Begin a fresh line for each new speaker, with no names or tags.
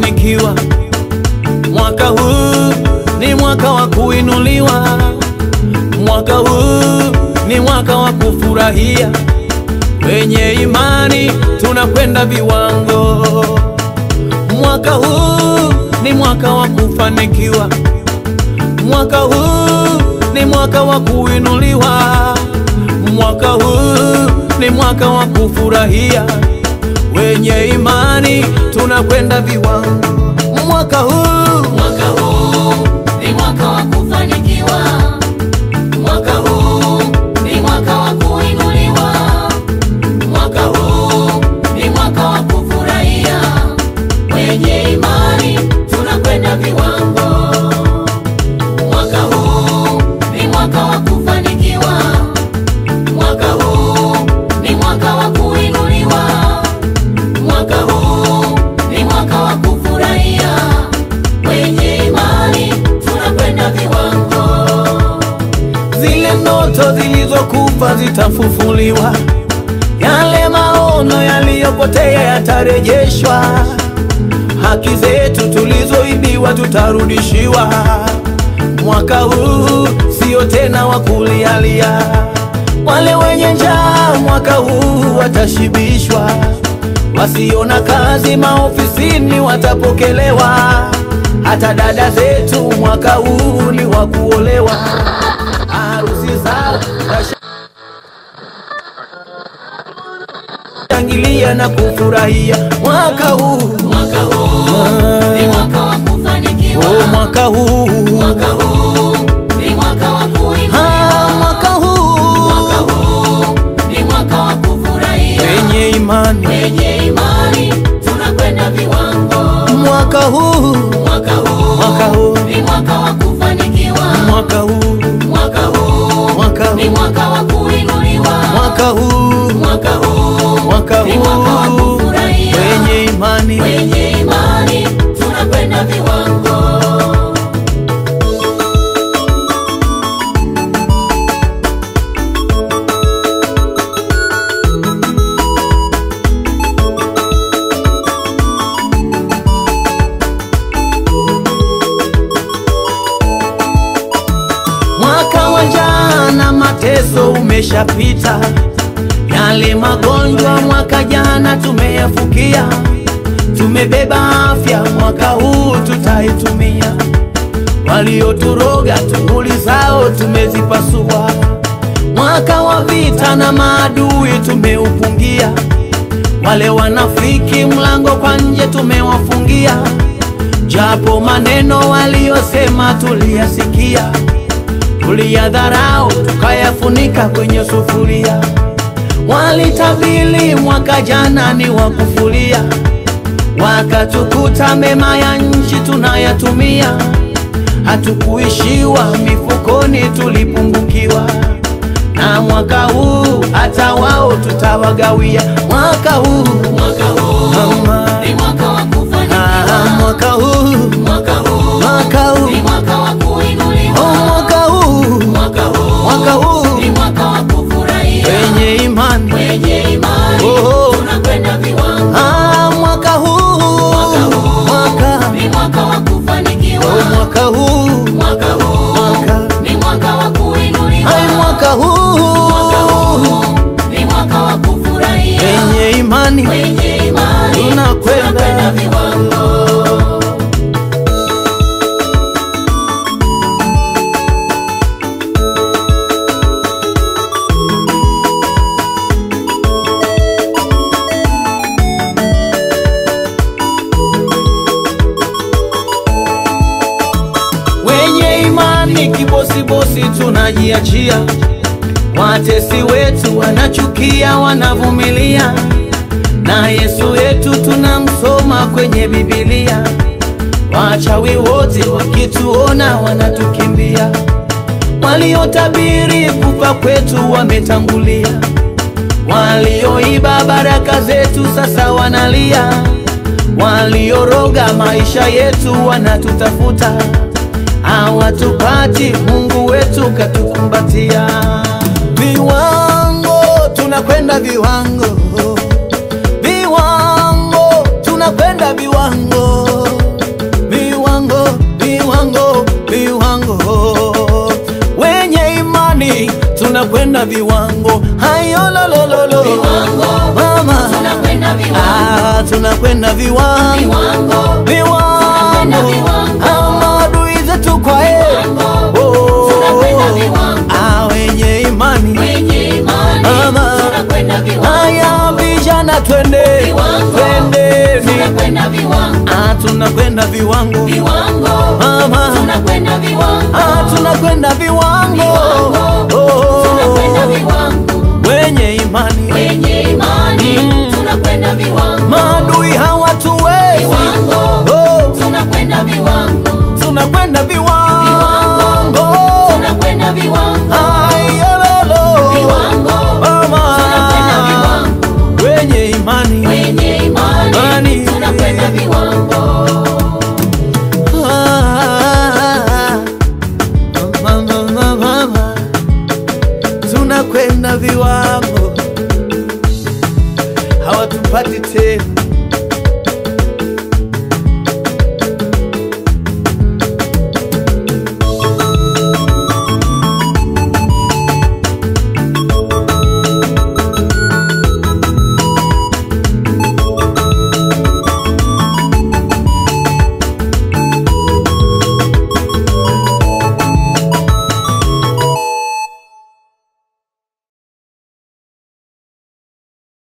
kufanikiwa. Mwaka huu ni mwaka wa kuinuliwa, mwaka huu ni mwaka wa kufurahia. Wenye imani tunakwenda viwango. Mwaka huu ni mwaka wa kufanikiwa, mwaka huu ni mwaka wa kuinuliwa, mwaka huu ni mwaka wa kufurahia. Wenye imani tunakwenda viwango. Mwaka huu
Mwaka huu ni mwaka wa kufanikiwa. Mwaka huu ni mwaka wa kuinuliwa. Mwaka huu ni mwaka wa kufurahia. Wenye imani tunakwenda viwango. Mwaka huu ni mwaka wa kufanikiwa. Mwaka huu ni mwaka wa kuinuliwa. Mwaka huu ni mwaka wa kufurahia. Wenye imani tunakwenda viwango.
zile ndoto zilizokufa zitafufuliwa, yale maono yaliyopotea yatarejeshwa, haki zetu tulizoibiwa tutarudishiwa. Mwaka huu sio tena wa kulialia, wale wenye njaa mwaka huu watashibishwa, wasiona kazi maofisini watapokelewa, hata dada zetu mwaka huu ni wa kuolewa harusi zao shangilia na kufurahia mwaka huu
Mwaka huu ni mwaka wa kufanikiwa.
oh, mwaka huu
Mwaka huu ni mwaka wa kuinuliwa.
Ah, mwaka huu
Mwaka huu ni mwaka wa kufurahia.
wenye imani
Wenye imani tunakwenda viwango.
mwaka huu
Mwaka huu
mwaka huu
ni mwaka wa kufanikiwa.
mwaka huu
Mwaka huu
mwaka
ni
huu
mwaka wa kuinuliwa.
mwaka huu
Mwaka huu
mwaka
ni mwaka wa
huu
kufurahia.
wenye imani
Wenye imani tunakwenda viwango.
Mwaka wa jana mateso umeshapita, yale magonjwa mwaka jana tumeyafukia. Tumebeba afya, mwaka huu tutaitumia. Walioturoga tunguli zao tumezipasua. Mwaka wa vita na maadui tumeupungia. Wale wanafiki mlango kwa nje tumewafungia, japo maneno waliyosema tuliyasikia tuliyadharau tukayafunika kwenye sufuria. Walitabili mwaka jana ni wa kufulia, wakatukuta mema ya nchi tunayatumia. Hatukuishiwa mifukoni, tulipungukiwa. Na mwaka huu hata wao tutawagawia. Mwaka huu
Mwaka huu
Mama.
ni mwaka wa
ah,
kufanikiwa.
mwaka huu
Mwaka huu
mwaka huu
ni mwaka wa
oh,
kuinuliwa.
mwaka huu
Mwaka huu
mwaka huu
ni mwaka wa kufurahia.
wenye imani
Wenye imani
Oh.
tunakwenda viwango.
Ah, mwaka huu
Mwaka huu
mwaka
ni mwaka wa kufanikiwa.
oh, mwaka huu
Mwaka huu
mwaka
ni mwaka wa kuinuliwa.
ai mwaka huu
Mwaka huu ni mwaka wa kufurahia.
wenye imani
Wenye imani
Tunakwenda.
tunakwenda viwango.
wenye imani kibosibosi tunajiachia watesi wetu wanachukia wanavumilia na Yesu wetu tunamsoma kwenye Biblia wachawi wote wakituona wanatukimbia waliotabiri kufa kwetu wametangulia walioiba baraka zetu sasa wanalia walioroga maisha yetu wanatutafuta hawatupati Mungu wetu katukumbatia viwango tunakwenda viwango viwango tunakwenda viwango tunakwenda viwango hayololololo
Viwango.
mama
Tunakwenda viwango.
ah, tunakwenda viwango
Viwango.
viwango
viwango.
Ah, maadui zetu kwa e
Viwango.
oh,
Tunakwenda viwango.
ah, wenye imani
Wenye imani.
Mama.
Tunakwenda viwango.
haya vijana twende
Viwango.
twendeni
Tunakwenda viwango.
ah, tunakwenda viwango
Viwango.
mama
Tunakwenda viwango.
ah, tunakwenda viwango
Viwango.
oh,
Tunakwenda viwango.
wenye imani
Wenye imani.
Mm.
Tunakwenda viwango.
maadui hawatuwezi
Viwango.
oh,
Tunakwenda viwango.
tunakwenda viwango
Tunakwenda viwango.
ayelolo
Viwango.
mama
Tunakwenda viwango.
wenye imani
Wenye imani.
Imani.
Tunakwenda viwango.
Ah, mama, mama, mama. tunakwenda viwango hawatupati tena